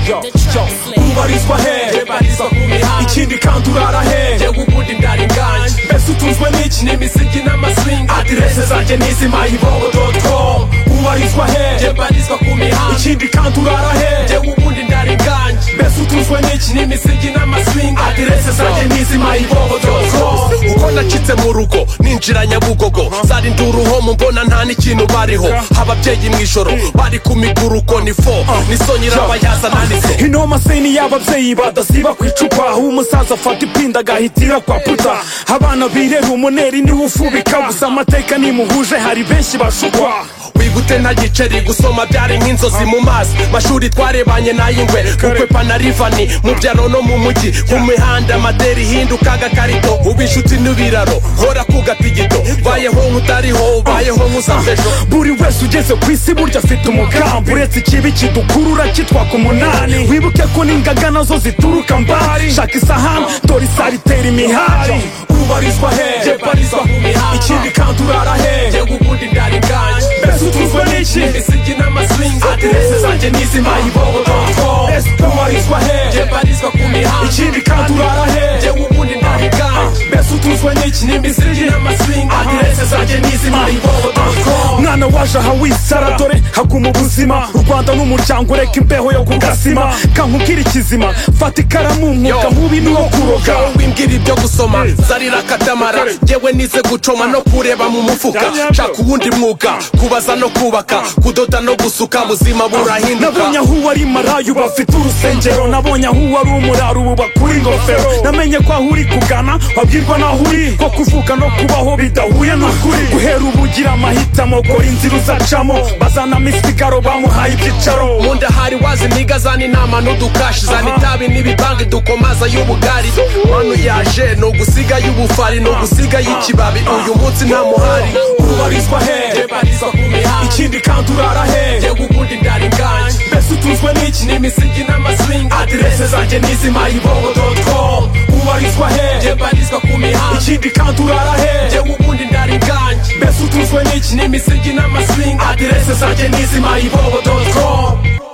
yo yo ubarizwa hehe Ubarizwa ku mihanda. ikindi kandi urara hehe yewe ubundi ndari bwanjye mbese utunzwe n'iki ni imiziki n'amasinga adirese zanjye n'izimayibobo doti komu ubarizwa hehe njye mbarizwa ku mihanda ikindi kandi urara hehe yewe ubundi ndari bwanjye mbese utunzwe n'iki ni imiziki n'amasinga adirese zanjye n'izimayibobo doti komu uko nacitse mu rugo ninjira nyabugogo zari nduruhomu mbona nta n'ikintu bariho ababyeyi mu ijoro bari ku miguruko ni fo ni so nyirabayaza nanditse inoma se ni y'ababyeyi badasiba ku icupa aho umusaza afata ipinda agahitira kwa puta abana bireba umuneri niwe ufubika gusa amateka nimuhuje hari benshi bashukwa wigute nta giceri gusoma byari nk'inzozi mu mazi mashuri twarebanye n'ay'ingwe kukwe panarivani mu byaro no mu mujyi ku mihanda amaderi hinduka agakarito uba inshuti n'ibiraro hora ku gatigito bayeho nk'utariho bayeho nk'usazejo buri wese ugeze ku isi burya afite umugambi uretse ikibi kidukurura kitwaka umunani wibuke ko n'ingaga nazo zituruka mbari shaka isahani dore isari itera imihari ubarizwa njye hehe mbarizwa ku mihanda ikindi kandi urara hehe yewe ubundi ndari bwanjye mbese utunzwe n'iki imiziki n'amasinga aderese zanjye n'izimayibobo doti komu ubarizwa njye hehe mbarizwa ku mihanda ikindi kandi urara hehe yewe ubundi ndari bwanjye mbese utunzwe n'iki imiziki n'amasinga aderese zanjye n'izimayibobo doti komu mwana waje aha wisara dore haguma ubuzima u rwanda n'umuryango ureka imbeho yo kugasima kankubwira ikizima fata ikaramu umwuga mubi ni uwo kuroga Yewe wimbwira ibyo gusoma zarira katamara yewe nize gucoma no kureba mu mufuka shaka uwundi mwuga kubaza no kubaka kudoda no gusuka buzima burahinduka nabonye aho uwari marayu bafite urusengero nabonye aho uwari umuraro ubu bakura ingofero namenye ko aho uri kugana wabwirwa n'aho uri ko kuvuka no kubaho bidahuye n'ukuri guhera ubu ugira amahitamo kora inzira uzacamo bazana misigaro bamuhaye ibyicaro munda hari wazimiga zana inama n'udukashi zana itabi n'ibibangi dukomaza y'ubugari manu yaje ni ugusiga y'ubufari ni ugusiga y'ikibabi uyu munsi nta muhari ubarizwa njye hehe mbarizwa ku mihanda ikindi kandi urara hehe yewe ubundi ndari bwanjye mbese utunzwe n'iki imiziki n'amasinga aderese zanjye n'izimayibobo doti komu ubarizwa njye hehe mbarizwa ku mihanda ikindi kandi urara hehe yewe ubundi ndari bwanjye mbese utunzwe n'iki imiziki n'amasinga aderese zanjye n'izimayibobo doti komu